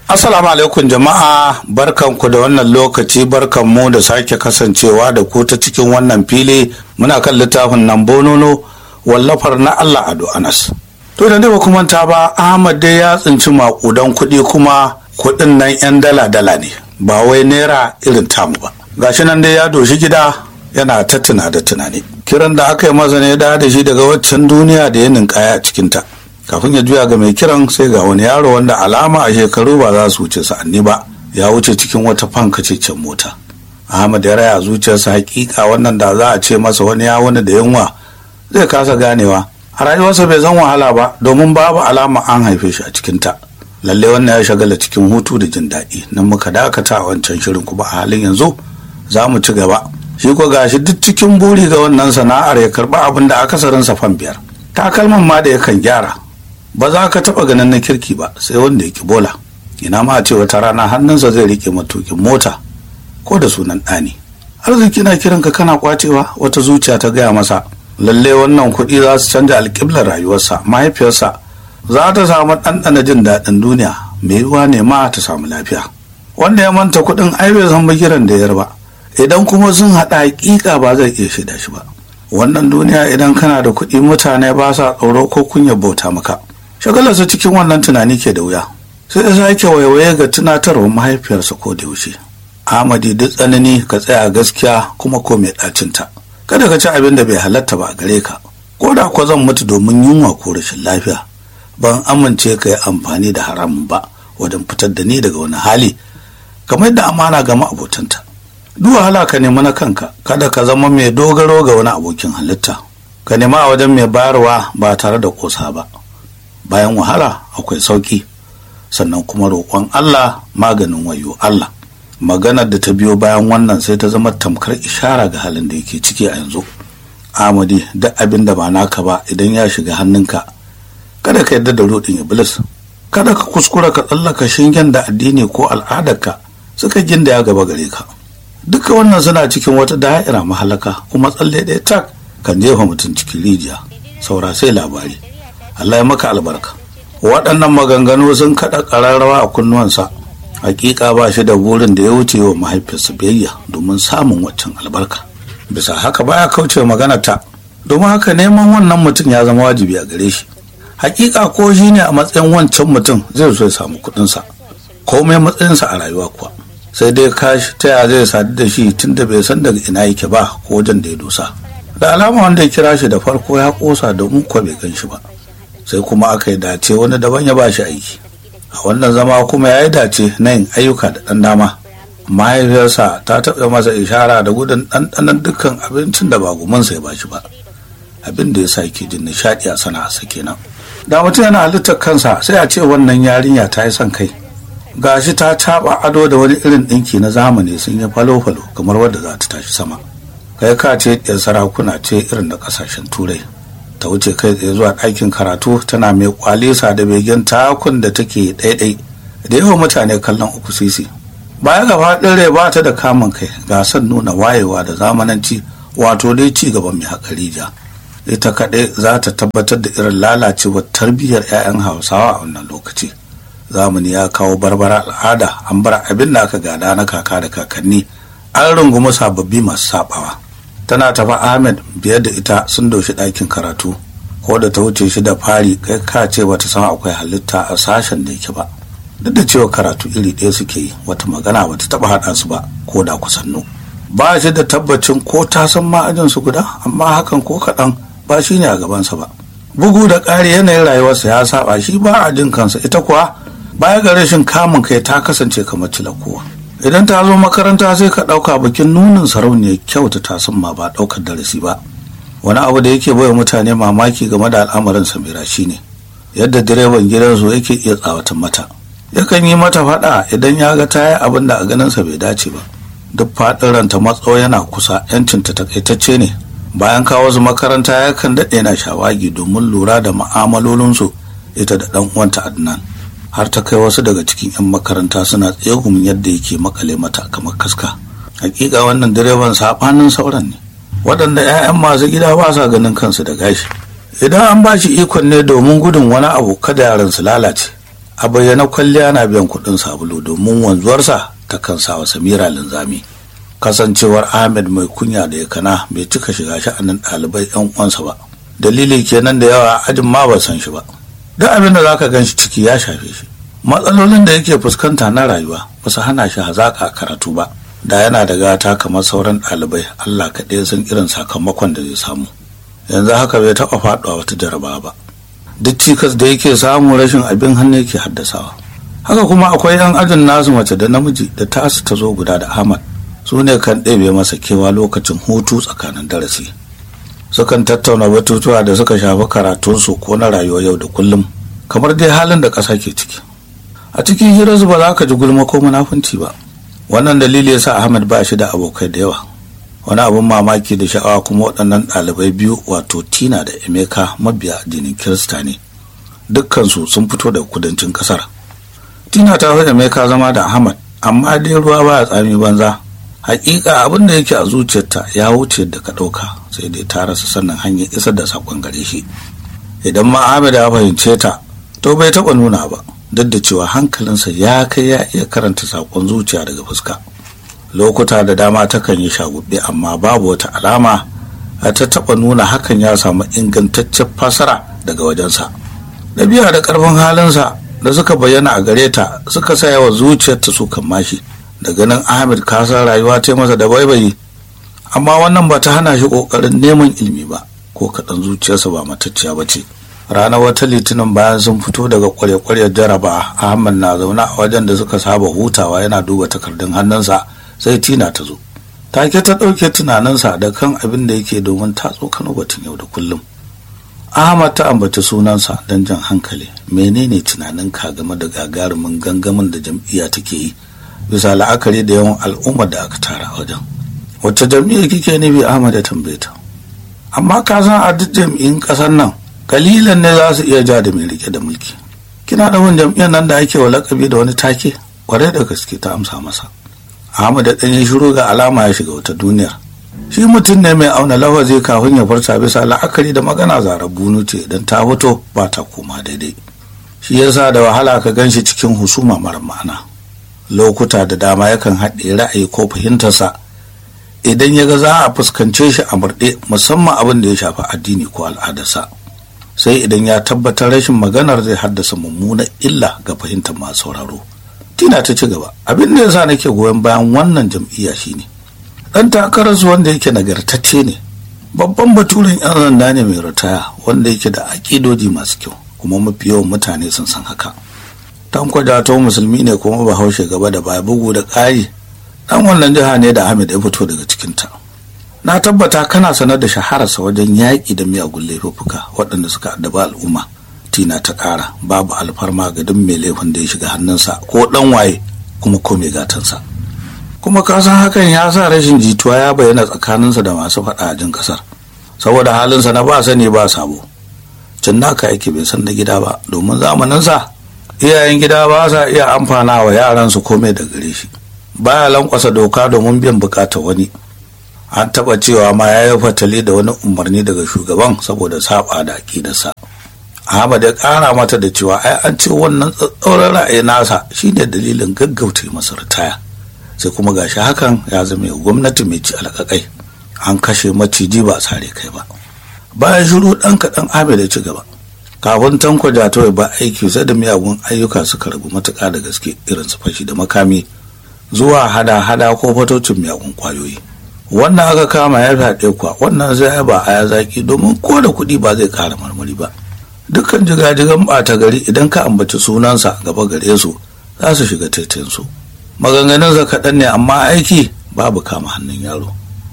Assalamu alaikum jama'a barkanku da wannan lokaci barkanmu da sake kasancewa da ku ta cikin wannan fili muna kan littafin nan bonono wallafar na Allah Ado Anas. To da ba kuma ta ba Ahmad dai ya tsinci makudan kuɗi kuma kuɗin nan 'yan dala-dala ne ba wai naira irin tamu ba. Gashi nan dai ya doshi gida yana ta tuna da tunani. Kiran da aka yi masa ne da da shi daga waccan duniya da ya ninkaya a cikinta. kafin ya juya ga mai kiran sai ga wani yaro wanda alama a shekaru ba za su wuce sa'anni ba ya wuce cikin wata fankacecen mota ahmad ya raya zuciyarsa hakika wannan da za a ce masa wani ya wani da yunwa zai kasa ganewa a rayuwarsa bai zan wahala ba domin babu alama an haife shi a cikinta lalle wannan ya shagala cikin hutu da jin daɗi nan muka dakata a wancan shirin kuma a halin yanzu za mu ci gaba shi ko gashi duk cikin buri ga wannan sana'ar ya karɓi abin da akasarinsa fan biyar takalman ma da yakan gyara ba za ka taɓa ganin na kirki ba sai wanda ya ki bola ina ma a ce wata rana hannunsa zai rike matukin mota ko da sunan ɗani arziki na kiran ka kana kwacewa wata zuciya ta gaya masa lalle wannan kuɗi za su canja alƙiblar rayuwarsa mahaifiyarsa za ta samu ɗanɗana jin daɗin duniya mai yiwuwa ne ma ta samu lafiya wanda ya manta kuɗin ai bai san bakiran da yar ba idan kuma sun haɗa hakika ba zai iya shaida shi ba wannan duniya idan kana da kuɗi mutane ba sa tsoro ko kunya bauta maka shagalarsa cikin wannan tunani ke da wuya sai ya sake waiwaye ga tunatarwar mahaifiyarsa ko da yaushe amadi duk tsanani ka tsaya gaskiya kuma ko mai ɗacinta kada ka ci abin da bai halatta ba a gare ka ko da ko zan mutu domin yunwa ko rashin lafiya ban amince ka yi amfani da haramun ba wajen fitar da ni daga wani hali kamar da amana ga ma'abotanta duk wahala ka nemi na kanka kada ka zama mai dogaro ga wani abokin halitta ka nema a wajen mai bayarwa ba tare da kosa ba bayan wahala akwai sauki sannan kuma roƙon Allah maganin wayo Allah maganar da ta biyo bayan wannan sai ta zama tamkar ishara ga halin da yake ciki a yanzu amadi duk abin da ba naka ba idan ya shiga hannunka kada ka yarda da rodin iblis kada ka kuskura ka tsallaka shingen da addini ko al'adarka suka ginda ya gaba gare ka duka wannan suna cikin wata da'ira mahalaka kuma tsalle ɗaya tak kan jefa mutum cikin rijiya saura sai labari Allah ya maka albarka waɗannan maganganu sun kaɗa ƙararrawa a kunnuwansa hakika ba shi da burin da ya wuce wa mahaifinsa biyayya domin samun waccan albarka bisa haka baya kauce magana ta domin haka neman wannan mutum ya zama wajibi a gare shi hakika ko shi ne a matsayin wancan mutum zai so ya samu kuɗinsa komai matsayinsa a rayuwa kuwa sai dai kashi ta ya zai sadu da shi tun da bai san daga ina yake ba ko wajen da ya dosa da alama wanda ya kira shi da farko ya kosa domin kuwa bai gan shi ba sai kuma aka yi dace wani daban ya ba shi aiki a wannan zama kuma ya yi dace na yin ayyuka da ɗan dama mahaifiyarsa ta taɓa masa ishara da gudun ɗanɗanon dukkan abincin da ba gumansa ya ba shi ba abin da ya sa yake jin nishaɗi a sana'arsa kenan da mutum yana halittar kansa sai a ce wannan yarinya ta yi son kai gashi ta caɓa ado da wani irin ɗinki na zamani sun yi falo-falo kamar wadda za ta tashi sama kai ka ce ɗiyar sarakuna ce irin da ƙasashen turai ta wuce kai tsaye zuwa ɗakin karatu tana mai kwalisa da begen takun da take ɗaiɗai da yawan mutane kallon uku sisi baya ga faɗin rai ba ta da kamun kai ga son nuna wayewa da zamananci wato dai ci gaban mai haƙari ja ita kaɗai za ta tabbatar da irin lalacewar tarbiyyar 'ya'yan hausawa a wannan lokaci zamani ya kawo barbara al'ada an bar abin da aka gada na kaka da kakanni an rungumi sababbi masu sabawa tana tafa ahmed biyar da ita sun doshi ɗakin karatu ko da ta wuce shi da fari kai ka ce bata san akwai halitta a sashen da yake ba duk da cewa karatu iri ɗaya suke yi wata magana bata taɓa haɗa su ba ko da kusannu ba shi da tabbacin ko ta san ma'ajin su guda amma hakan ko kaɗan ba shi ne a gabansa ba bugu da ƙari yanayin rayuwarsa ya saba shi ba a jin kansa ita kuwa baya ga rashin kamun kai ta kasance kamar cilakowa idan ta zo makaranta sai ka ɗauka bikin nunin sarauniyar kyau ta tasan ma ba ɗaukar darasi ba wani abu da yake baiwa mutane mamaki game da al'amarin samira shine yadda direban gidansu yake iya tsawatan mata yakan yi mata faɗa idan ya ga ta yi abin da a ganinsa bai dace ba duk faɗin ranta matso yana kusa yancinta takaitacce ne bayan kawo su makaranta yakan daɗe na shawagi domin lura da ma'amalolinsu ita da ɗan uwanta adnan har ta kai wasu daga cikin 'yan makaranta suna tsegumin yadda yake makale mata kamar kaska hakika wannan direban saɓanin sauran ne waɗanda 'ya'yan masu gida ba sa ganin kansu da gashi idan an ba shi ikon ne domin gudun wani abu kada yaran su lalace a bayyana kwalliya na biyan kuɗin sabulu domin wanzuwarsa ta kan sa wa samira linzami kasancewar ahmed mai kunya da ya kana bai cika shiga sha'anin ɗalibai yan uwansa ba dalili kenan da yawa ajin ma ba san shi ba duk abin da zaka gan shi ciki ya shafe shi matsalolin da yake fuskanta na rayuwa ba su hana shi hazaƙa karatu ba da yana da gata kamar sauran ɗalibai allah kaɗai san irin sakamakon da zai samu yanzu haka bai taɓa faɗuwa wata jarabawa ba duk cikas da yake samu rashin abin hannu yake haddasawa haka kuma akwai yan ajin nasu mace da namiji da tasu ta zo guda da ahmad su ne kan ɗebe masa kewa lokacin hutu tsakanin darasi sukan tattauna batutuwa da suka shafi karatunsu ko na rayuwar yau da kullum kamar dai halin da ƙasa ke ciki a cikin hirarsu ba za ka ji gulma ko munafunci ba wannan dalili ya sa ahmad ba shi da abokai da yawa wani abin mamaki da sha'awa kuma waɗannan ɗalibai biyu wato tina da emeka mabiya addinin kirista ne dukkansu sun fito daga kudancin ƙasar tina ta fi emeka zama da ahmad amma dai ruwa ba tsami banza hakika abin da yake a zuciyarta ya wuce da ka ɗauka sai dai ta rasa sannan hanyar isar da saƙon gare shi idan ma ahmad ya fahimce ta to bai taɓa nuna ba duk da cewa hankalinsa ya kai ya iya karanta saƙon zuciya daga fuska lokuta da dama takan yi shagubbe amma babu wata alama a ta taɓa nuna hakan ya samu ingantaccen fasara daga wajensa ɗabi'a da ƙarfin halinsa da suka bayyana a gare ta suka sa yawa zuciyarta su kan mashi da ganin ahmed kasan rayuwa ta masa da baibayi amma wannan ba ta hana shi ƙoƙarin neman ilimi ba ko kaɗan zuciyarsa ba matacciya ba ce ranar wata litinin bayan sun fito daga kware-kwaryar jaraba ahmad na zaune a wajen da suka saba hutawa yana duba takardun hannunsa sai tina ta zo take ta ɗauke tunaninsa da kan abin da yake domin ta tsokano batun yau da kullum ahmad ta ambaci sunansa don jan hankali menene tunaninka game da gagarumin gangamin da jam'iyya take yi bisa la'akari da yawan al'ummar da aka tara a wajen wacce jam'iyyar kike nufi ahmad ya tambaye ta amma ka san a duk jam'iyyun ƙasar nan kalilan ne za su iya ja da mai rike da mulki kina da wani jam'iyyar nan da ake wa lakabi da wani take kwarai da gaske ta amsa masa Ahmad da ɗanyen shiru ga alama ya shiga wata duniyar shi mutum ne mai auna lafazi kafin ya furta bisa la'akari da magana zarar bunu ce idan ta fito ba ta koma daidai shi yasa da wahala ka gan shi cikin husuma mara ma'ana lokuta da dama yakan haɗe ra'ayi ko fahimtarsa idan ya ga za a fuskance shi a murɗe musamman abin da ya shafi addini ko al'adarsa sai idan ya tabbatar rashin maganar zai haddasa mummunan illa ga fahimtar masu sauraro tina ta ci gaba abin da yasa nake goyon bayan wannan jam'iyya shine dan takararsu wanda yake nagartacce ne babban baturen yan sanda ne mai ritaya wanda yake da aƙidoji masu kyau kuma mafi yawan mutane sun san haka tanko to musulmi ne kuma bahaushe gaba da baya bugu da ƙari dan wannan jiha ne da ahmed ya fito daga cikinta na tabbata kana sanar da shahararsa wajen yaƙi da miyagun laifuffuka waɗanda suka addaba al'umma tina ta ƙara babu alfarma ga duk mai laifin da ya shiga hannunsa ko ɗan waye kuma ko mai gatansa kuma ka san hakan ya sa rashin jituwa ya bayyana tsakaninsa da masu faɗa a jin ƙasar saboda halinsa na ba sani ba sabo cin naka yake bai san na gida ba domin zamaninsa iyayen gida ba sa iya amfana wa yaransu komai da gare shi baya lankwasa doka domin biyan bukatar wani an taɓa cewa ma ya yi fatali da wani umarni daga shugaban saboda saba da aƙidarsa Ahmad ya ƙara mata da cewa ai an ce wannan tsatsauran ra'ayi nasa shine dalilin gaggauta masa ritaya sai kuma gashi hakan ya zama gwamnati mai ci alƙaƙai an kashe maciji ba sare kai ba bayan shiru ɗan kaɗan Ahmad ya ci gaba kafin tanko jatawai ba aiki sai da miyagun ayyuka suka ragu matuƙa da gaske irin su fashi da makami zuwa hada-hada ko fatocin miyagun kwayoyi wannan aka kama ya fyaɗe kuwa wannan zai ba a ya zaki domin ko da kuɗi ba zai ƙara marmari ba dukkan jigajigan ɓata gari idan ka ambaci sunansa gaba gare su za su shiga taitainsu maganganunsa kaɗan ne amma aiki babu kama hannun yaro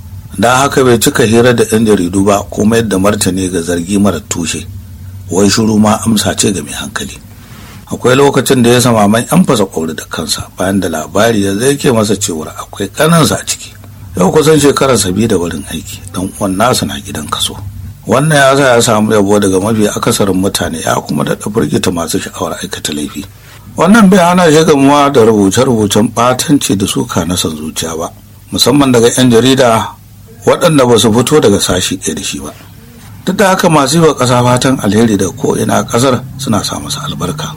da haka bai cika hira da 'yan jaridu ba kuma yadda martani ga zargi mara tushe wai shuru ma amsa ce ga mai hankali akwai lokacin da ya sama man yan fasa kwauri da kansa bayan da labari ya zai ke masa cewar akwai kanansa a ciki yau kusan shekarar sabi da wurin aiki dan uwan nasa na gidan kaso wannan ya sa ya samu yabo daga mafi akasarin mutane ya kuma daɗa firgita masu sha'awar aikata laifi wannan bai hana shi gamuwa da rubuce-rubucen ɓatanci da suka na son zuciya ba musamman daga 'yan jarida waɗanda ba su fito daga sashi ɗaya da shi ba duk da haka masu yi wa ƙasa fatan alheri da ko ina ƙasar suna sa masa albarka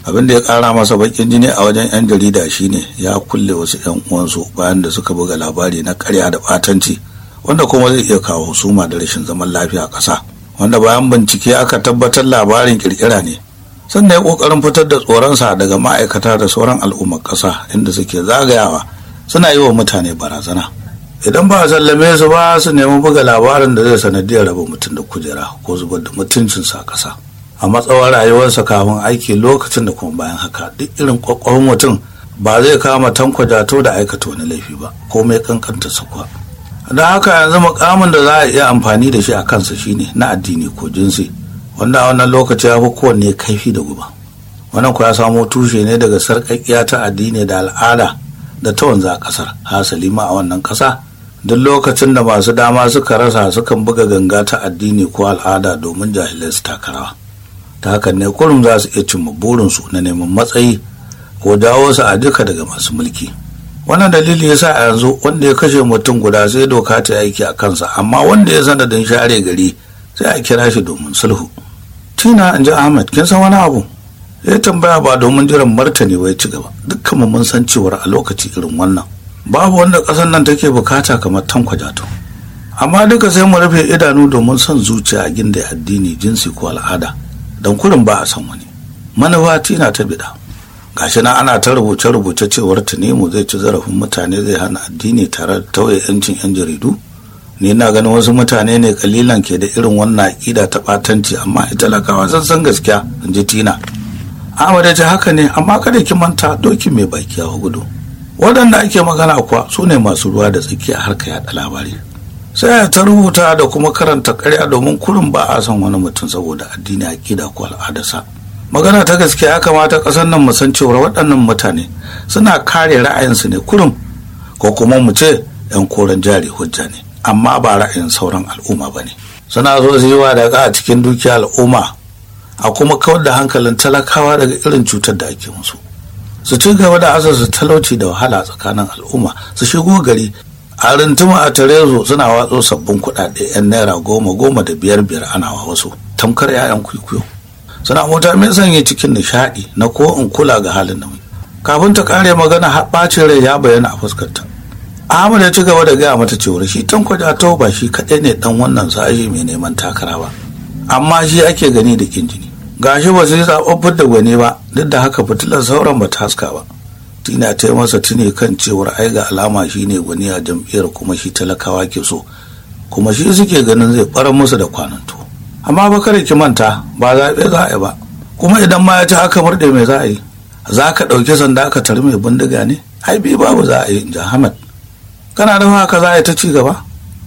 abin da ya kara masa bakin jini a wajen 'yan jarida shine ya kulle wasu 'yan uwansu bayan da suka buga labari na karya da batanci wanda kuma zai iya kawo husuma da rashin zaman lafiya a ƙasa wanda bayan bincike aka tabbatar labarin kirkira ne sannan ya kokarin fitar da tsoronsa daga ma'aikata da sauran al'ummar ƙasa inda suke zagayawa suna yi wa mutane barazana idan ba a sallame su ba su nemi buga labarin da zai sanadiyar raba mutum da kujera ko zubar da mutuncinsa a ƙasa a matsawar rayuwarsa kafin aiki lokacin da kuma bayan haka duk irin kwakwahon mutum ba zai kama tanko jato da aikata wani laifi ba komai kankanta sa kuwa don haka yanzu mukamin da za a iya amfani da shi a kansa shine na addini ko jinsi wanda a wannan lokaci ya fi kowanne kaifi da guba wannan kuwa ya samo tushe ne daga sarƙaƙiya ta addini da al'ada da ta wanzu a ƙasar hasali ma a wannan ƙasa duk lokacin da masu dama suka rasa sukan buga ganga ta addini ko al'ada domin jahilai su takarawa ta hakan ne kurum za su iya cimma burinsu na neman matsayi ko dawo su a duka daga masu mulki wannan dalili yasa a yanzu wanda ya kashe mutum guda sai doka ta aiki a kansa amma wanda ya sanadin share gari sai a kira shi domin sulhu tina in ji ahmed kin san wani abu ya tambaya ba domin jiran martani wai ci gaba dukkan mu mun san cewar a lokaci irin wannan babu wanda ƙasar nan take bukata kamar tankwajato amma duka sai mu rufe idanu domin son zuciya a ginda addini jinsi ko al'ada don kurin ba a san wani manufa tina ta bida gashi nan ana ta rubuce-rubuce cewar tunemu zai ci zarafin mutane zai hana addini tare da tauye 'yancin 'yan jaridu ni na ganin wasu mutane ne kalilan ke da irin wannan aƙida ta ɓatanci amma ita talakawa sun san gaskiya in ji tina Ahmad ya ce haka ne amma kada ki manta doki mai baki a gudu waɗanda ake magana kuwa su ne masu ruwa da tsaki a harka yaɗa labari sai ta rubuta da kuma karanta karya domin kurin ba a son wani mutum saboda addini aƙida ko al'adarsa magana ta gaske ya kamata ƙasar nan mu san cewa waɗannan mutane suna kare ra'ayinsu ne kurum ko kuma mu ce 'yan koren jari hujja ne amma ba ra'ayin sauran al'umma ba ne suna zo su yi wa daga a cikin dukiya al'umma a kuma kawar da hankalin talakawa daga irin cutar da ake musu su ci gaba da asasa talauci da wahala tsakanin al'umma su shigo gari a rintuma a tarezo suna watso sabbin kuɗaɗe 'yan naira goma goma da biyar biyar ana wa wasu tamkar 'ya'yan kwikwiyo suna mota mai sanya cikin nishaɗi na ko in kula ga halin da kafin ta kare magana har ɓacin rai ya bayyana a fuskarta Ahmad ya ci gaba da gaya mata cewa shi tanko to ba shi kaɗai ne ɗan wannan sashi mai neman takara ba amma shi ake gani da kin jini gashi ba su yi zaɓaɓɓun da gwani ba duk da haka fitilar sauran ba ta haska ba tina ta yi masa tuni kan cewar ai ga alama shi ne gwani a jam'iyyar kuma shi talakawa ke so kuma shi suke ganin zai ɓarar musu da kwananto amma ba kada ki manta ba zaɓe za a yi ba kuma idan ma ya ci aka murɗe mai za a yi za ka ɗauki sanda aka tari mai bindiga ne ai bi babu za a yi in Ahmad kana da haka za a yi ta ci gaba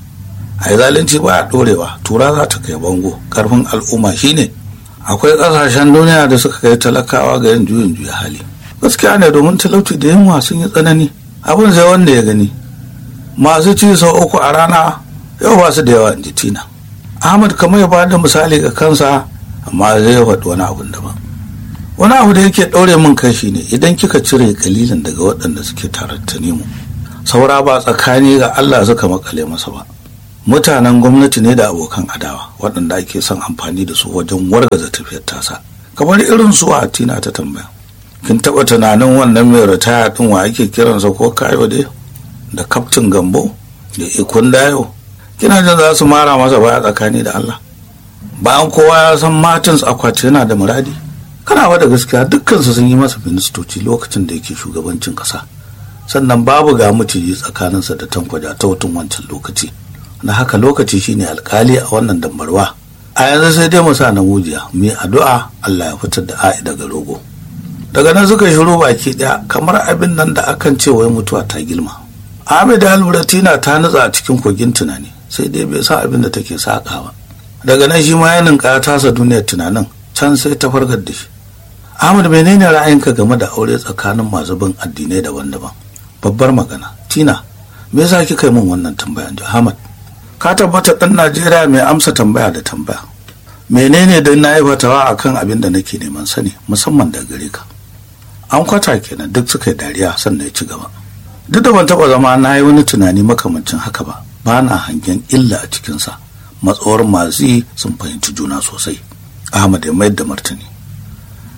a yi zalunci ba a ɗorewa tura za ta kai bango ƙarfin al'umma shine akwai ƙasashen duniya da suka kai talakawa ga yin juyin juya hali gaskiya ne domin talauci da yunwa sun yi tsanani abin sai wanda ya gani masu ci sau uku a rana yau ba su da yawa in ji tina ahmad kamar ya bada misali ga kansa amma zai faɗi wani abun daban wani abu da yake ɗaure min kai ne idan kika cire kalilin daga waɗanda suke tare ta nemo saura ba tsakani ga allah suka makale masa ba mutanen gwamnati ne da abokan adawa waɗanda ake son amfani da su wajen wargaza tafiyar tasa kamar irin su a tina ta tambaya kin taɓa tunanin wannan mai ritaya ɗin wa ake kiransa ko kayo dai da kaftin gambo da ikon dayo kina jin za su mara masa baya tsakani da allah bayan kowa ya san martins akwati yana da muradi kana da gaskiya dukkansu sun yi masa ministoci lokacin da yake shugabancin ƙasa sannan babu ga mutiji tsakaninsa da tankwaja ta wutun wancan lokaci na haka lokaci shine alkali a wannan dambarwa a yanzu sai dai mu sa na mujiya mu addu'a Allah ya fitar da a'i daga rogo daga nan suka shiru baki daya kamar abin nan da akan ce wai mutuwa ta girma Ahmed Aluratina ta nutsa a cikin kogin tunani sai dai bai sa abin da take saka ba daga nan shi ma ya ninka tasa duniyar tunanin can sai ta fargar da shi Ahmad menene ra'ayinka game da aure tsakanin masu bin addinai daban-daban babbar magana tina me yasa kika yi min wannan tambaya Ahmad ka tabbata ɗan najeriya mai amsa tambaya da tambaya menene don na yi fatawa akan abin da nake neman sani musamman da gare ka an kwata kenan duk suka yi dariya sannan ya ci gaba duk da ban taɓa zama na yi wani tunani makamancin haka ba ba na hangen illa a cikinsa matsawar masu sun fahimci juna sosai ahmad ya mayar da martani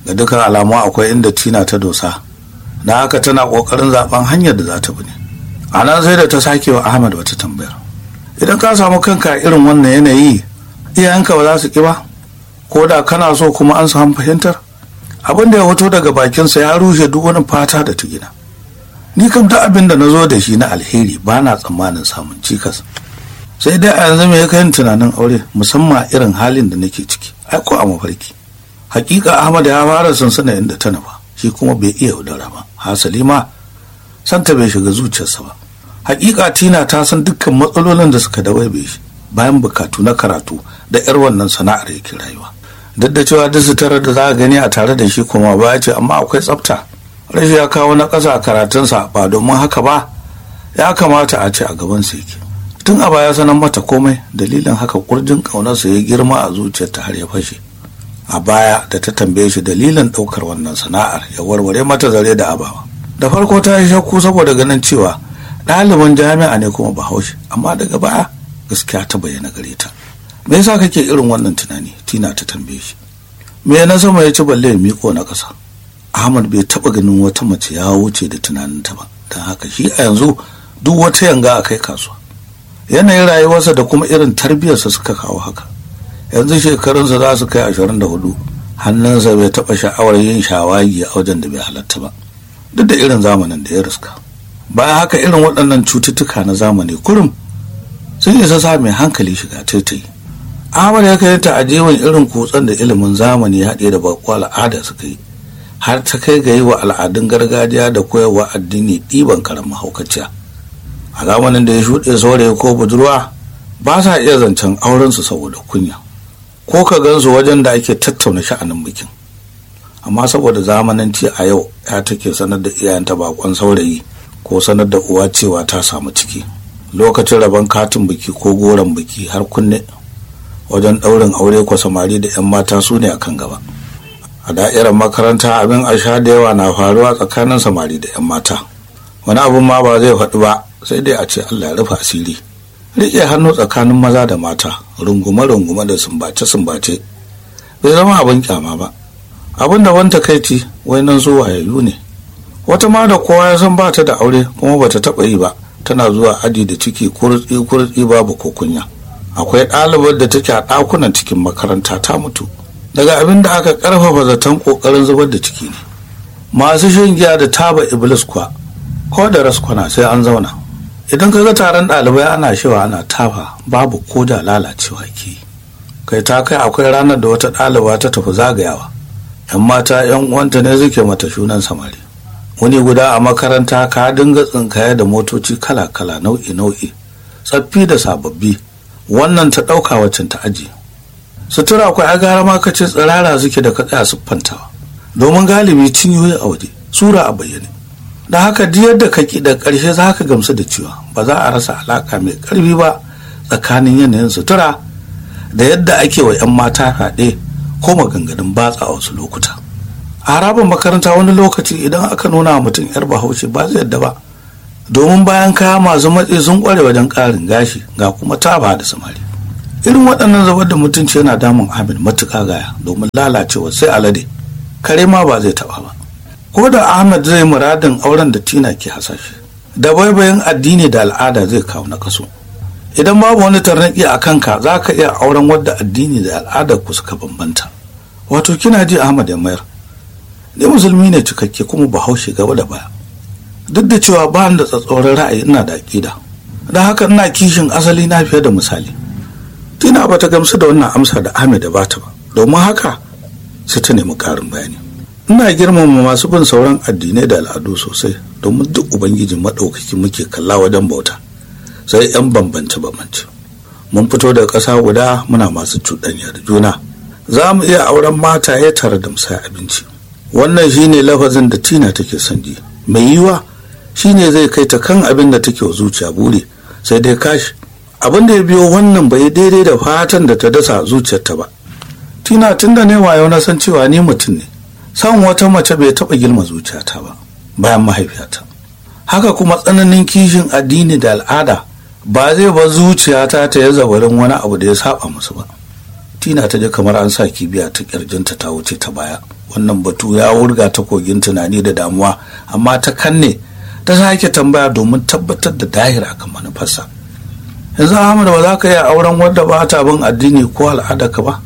ga dukkan alamu akwai inda tina ta dosa da haka tana kokarin zaben hanyar da za ta bi ne a nan sai da ta sake wa ahmad wata tambayar idan ka samu kanka irin wannan yanayi iyayenka ba za su ki ba ko da kana so kuma an samu fahimtar abin da ya fito daga bakinsa ya rushe duk wani fata da ta gina ni kam duk abin da na zo da shi na alheri ba na tsammanin samun cikas sai dai a yanzu me ya kai tunanin aure musamman irin halin da nake ciki ai ko a mafarki hakika ahmad ya fara sansana inda ta nufa shi kuma bai iya yaudara ba hasali ma santa bai shiga zuciyarsa ba hakika tina ta san dukkan matsalolin da suka dawaibe shi bayan bukatu na karatu da yar wannan sana'ar yake rayuwa duk da cewa duk suturar da za a gani a tare da shi kuma ba ce amma akwai tsafta rashi ya kawo na ƙasa a karatunsa ba domin haka ba ya kamata a ce a gaban sa yake tun a baya sanan mata komai dalilin haka kurjin ƙaunarsa ya girma a zuciyarta har ya fashe a baya da ta tambaye shi dalilin ɗaukar wannan sana'ar ya warware mata zare da abawa da farko ta yi shakku saboda ganin cewa ɗaliban jami'a ne kuma bahaushe amma daga baya gaskiya ta bayyana gare ta me yasa kake irin wannan tunani tina ta tambaye shi me na sama ya ci balle ya miko na ƙasa ahmad bai taɓa ganin wata mace ya wuce da tunaninta ba don haka shi a yanzu duk wata yanga a kai kasuwa yanayin rayuwarsa da kuma irin tarbiyyarsa suka kawo haka yanzu shekarunsa za su kai ashirin da hudu hannunsa bai taɓa sha'awar yin shawagi a wajen da bai halatta ba duk da irin zamanin da ya riska bayan haka irin waɗannan cututtuka na zamani kurum sun isa sa mai hankali shiga taitayi ahmad ya kai ta ajewan irin kutsen da ilimin zamani ya haɗe da baƙo al'ada suka yi har ta kai ga yi wa al'adun gargajiya da koyarwa addini ɗiban karamin haukaciya a zamanin da ya shuɗe saurayi ko budurwa ba sa iya zancen aurensu saboda kunya ko ka gansu wajen da ake tattauna sha'anin bikin amma saboda zamananci a yau ya take sanar da iyayenta bakon saurayi ko sanar da uwa cewa ta samu ciki lokacin rabon katin biki ko goron biki har kunne wajen ɗaurin aure ko samari da 'yan mata su ne akan gaba a da'irar makaranta abin a sha da yawa na faruwa tsakanin samari da 'yan mata wani abun ma ba zai faɗi ba sai dai a ce allah ya rufe asiri riƙe hannu tsakanin maza da mata rungume-rungume da sumbace-sumbace bai zama abin kyama ba abin da wanta kaiti wai nan zo wayayyu ne wata ma da kowa ya san ba ta da aure kuma ba ta taɓa yi ba tana zuwa aji da ciki kurtsi babu ko kunya akwai ɗalibar da take a ɗakunan cikin makaranta ta mutu daga abin da aka ƙarfafa zaton ƙoƙarin zubar da ciki ne masu shan giya da taba iblis kuwa ko da raskwana sai an zauna idan ka ga taron ɗalibai ana shewa ana tafa babu ko da lalacewa ke kai ta kai akwai ranar da wata ɗaliba ta tafi zagayawa yan mata yan uwanta ne suke mata shunan samari wani guda a makaranta ka dinga tsinkaya da motoci kala-kala nau'i-nau'i tsaffi da sababbi wannan ta ɗauka waccan ta aji sutura akwai agara ma ka ce tsirara suke da ka tsaya siffantawa domin galibi cinyoyi a waje sura a bayyane da haka duk yadda ka ki da ƙarshe za ka gamsu da cewa ba za a rasa alaka mai ƙarfi ba tsakanin yanayin sutura da yadda ake wa 'yan mata haɗe ko maganganun batsa a wasu lokuta a harabar makaranta wani lokaci idan aka nuna wa mutum 'yar bahaushe ba zai yadda ba domin bayan kaya masu matsi sun kware wajen ƙarin gashi ga kuma taba da samari irin waɗannan zabar da mutunci yana damun amin matuƙa gaya domin lalacewa sai alade kare ma ba zai taɓa ba ko da ahmed zai muradin auren da tina ke hasashe da baibayin addini da al'ada zai kawo na kaso idan babu wani tarnaki a kanka za ka iya auren wadda addini da al'adar ku suka bambanta wato kina ji ahmad ya mayar ni musulmi ne cikakke kuma bahaushe gaba da baya duk da cewa ba da tsatsauran ra'ayi ina da aƙida don haka ina kishin asali na fiye da misali tina ba ta gamsu da wannan amsa da ahmed da bata ba domin haka sai ta nemi ƙarin bayani ina girmama masu bin sauran addinai da al'adu sosai domin duk ubangijin maɗaukaki muke kalla wajen bauta sai 'yan bambance bambance mun fito daga ƙasa guda muna masu cuɗanya da juna za mu iya auren mata ya tare da musaya abinci wannan shine lafazin da tina take son ji mai yiwa shine zai kai ta kan abin da take wa zuciya buri sai dai kashi abin da ya biyo wannan bai daidai da fatan da ta dasa zuciyarta ba tina tun da ne wayo na san cewa ni mutum ne san wata mace bai taɓa girma zuciyata ba bayan mahaifiyata haka kuma tsananin kishin addini da al'ada ba zai ba zuciyata ta ya zabarin wani abu da ya saba musu ba tina ta ji kamar an sa kibiya ta kirjinta ta wuce ta baya wannan batu ya wurga ta kogin tunani da damuwa amma ta kanne ta sake tambaya domin tabbatar da dahir akan manufarsa yanzu ahmad ba za ka iya auren wadda ba ta bin addini ko al'adarka ba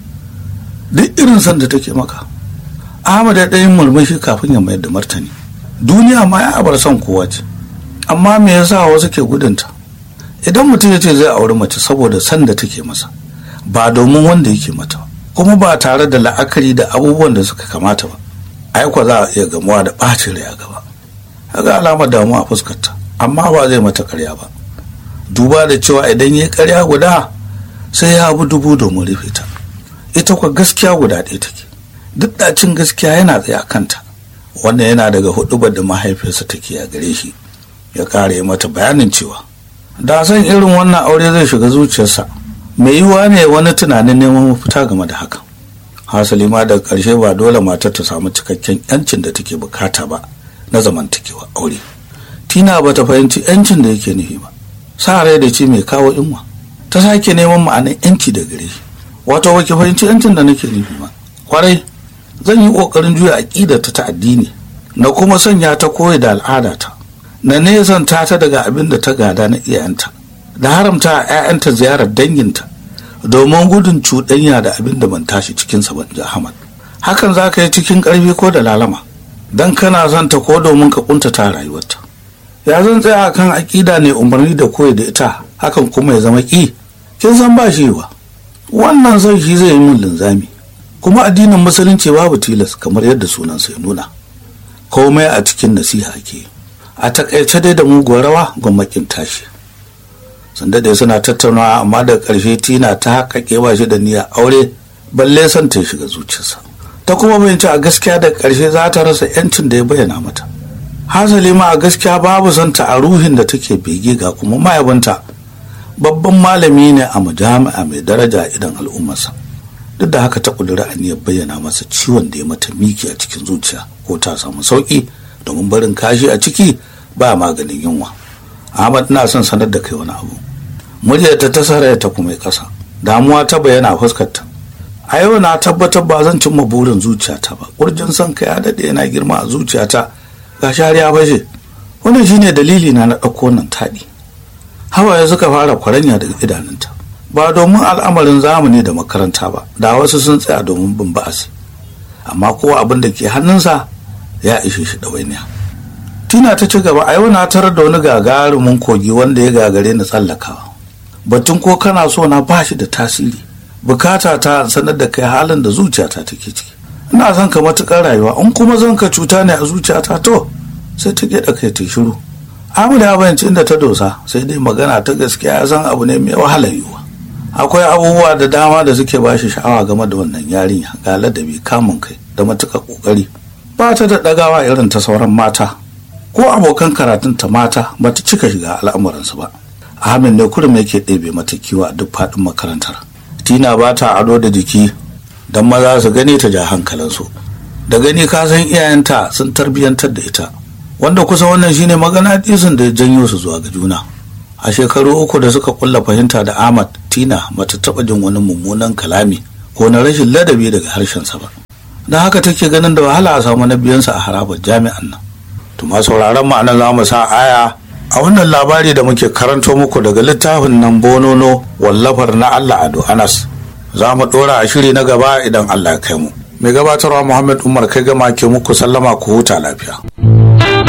duk irin san da take maka ahmad ya ɗayin murmushi kafin ya mayar da martani duniya ma ya abar son kowa ce amma me yasa wasu ke gudunta idan mutum ya ce zai auri mace saboda san da take masa ba domin wanda yake mata kuma ba tare da la'akari da abubuwan da suka kamata ba aikwa za a iya gamuwa da ɓacin rai a gaba ga alamar damuwa a fuskarta amma ba zai mata karya ba duba da cewa idan ya karya guda sai ya abu dubu domin rufe ta ita kwa gaskiya guda ɗaya take duk ɗacin gaskiya yana tsaye a kanta wannan yana daga hudubar da mahaifiyarsa take a gare shi ya kare mata bayanin cewa da san irin wannan aure zai shiga zuciyarsa mai yiwuwa ne wani tunanin neman mafita game da hakan hasali ma daga ƙarshe ba dole matar ta samu cikakken yancin da take bukata ba na zamantakewa aure tina ba ta fahimci yancin da yake nufi ba sa rai da ce mai kawo inwa ta sake neman ma'anar yanci da gare shi wato ba ki fahimci yancin da nake nufi ba kwarai zan yi ƙoƙarin juya aƙidata ta addini na kuma sanya ta koyi da al'adata na nesanta ta daga abin da ta gada na iyayenta da haramta a 'ya'yanta ziyarar danginta domin gudun cuɗanya da abin da ban tashi cikinsa ban ji Ahmad. Hakan za ka yi cikin ƙarfi ko da lalama, don kana son ta ko domin ka ƙuntata rayuwarta. Ya zan tsaya kan aƙida ne umarni da koyi da ita, hakan kuma ya zama ƙi. Kin san ba shi wa. Wannan son shi zai yi min linzami. Kuma addinin musulunci babu tilas kamar yadda sunan sai nuna. Komai a cikin nasiha ake. A takaice dai da muguwar rawa gwamnatin tashi. sun dade suna tattaunawa amma da ƙarshe tina ta haƙaƙe ba shi da niyyar aure balle son ta shiga zuciyarsa ta kuma bayanci a gaskiya da ƙarshe za ta rasa yancin da ya bayyana mata hasali ma a gaskiya babu son ta a ruhin da take bege ga kuma mayabanta babban malami ne a majami'a mai daraja idan al'ummarsa duk da haka ta ƙudura aniyar bayyana masa ciwon da ya mata miki a cikin zuciya ko ta samu sauƙi domin barin kashi a ciki ba maganin yunwa Ahmad na son sanar da kai wani abu. Muryarta ta saraya ta kuma kasa. Damuwa ta bayyana fuskarta. A yau na tabbatar ba zan cimma burin zuciyata ba. Kurjin son kai ya daɗe yana girma a zuciyata. Ga shariya bashe. Wannan shine dalili na na ɗauko nan taɗi. Hawaye suka fara kwaranya daga idanunta. Ba domin al'amarin zamani da makaranta ba, da wasu sun tsaya domin bin ba'asi. Amma kowa abin da ke hannunsa ya ishe shi ɗawainiya. tina ta ci gaba a yau na tarar da wani gagarumin kogi wanda ya gagare ni tsallakawa batun ko kana so na ba shi da tasiri bukata ta sanar da kai halin da zuciyata take ciki ina son ka matukar rayuwa in kuma zan ka cuta ne a zuciyata to sai ta gida kai ta shiru Ahmad ya bayanci inda ta dosa sai dai magana ta gaskiya ya san abu ne mai wahalar yiwuwa akwai abubuwa da dama da suke ba shi sha'awa game da wannan yarinya ga ladabi kamun kai da matuƙar ƙoƙari ba ta da ɗagawa irin ta sauran mata ko abokan karatun ta mata ba ta cika shiga al'amuransu ba ahmed ne kurum yake ɗebe mata kiwo a duk faɗin makarantar tina ba ta ado da jiki don maza su gani ta ja hankalinsu da gani ka san iyayenta sun tarbiyyantar da ita wanda kusa wannan shine magana disin da ya janyo su zuwa ga juna a shekaru uku da suka kulla fahimta da ahmad tina bata taɓa jin wani mummunan kalami ko na rashin ladabi daga harshensa ba don haka take ganin da wahala a samu na biyansa a harabar jami'an nan tuma sauraron ma'ana za mu sa aya a wannan labari da muke karanto muku daga littafin nan bonono wallafar na Allah Ado Anas za mu dora a shiri na gaba idan Allah ya kai mu mai gabatarwa Muhammad Umar kai gama ke muku sallama ku huta lafiya